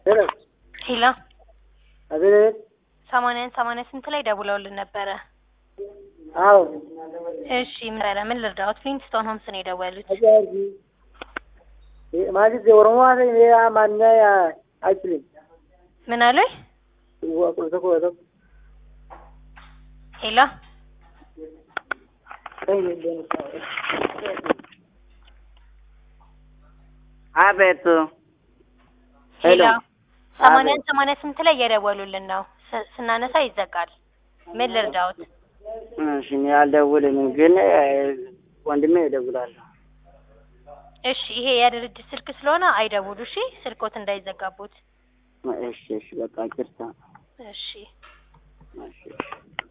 ሄሎ ሄሎ አቤት። ሰማንያን ሰማንያ ስንት ላይ ደውለውልን ነበረ? አዎ እሺ ምን ነበረ? ምን ልርዳዎት? ሊንግስቶን ሆምስ ነው የደወሉት። አጃርጊ ማለት የኦሮሞ አማርኛ አይችልም። ምን አለኝ? ቁልተ ቁለተ ሄሎ አቤት ሄሎ ሄሎ። ሰማንያን ሰማንያ ስንት ላይ እየደወሉልን ነው። ስ- ስናነሳ ይዘጋል። ምን ልርዳዎት? እሺ እኔ አልደውልም፣ ግን እ፣ ወንድሜ እደውላለሁ። እሺ ይሄ የድርጅት ስልክ ስለሆነ አይደውሉ። እሺ ስልኮት እንዳይዘጋቡት። እሺ እሺ፣ በቃ ይቅርታ። እሺ እሺ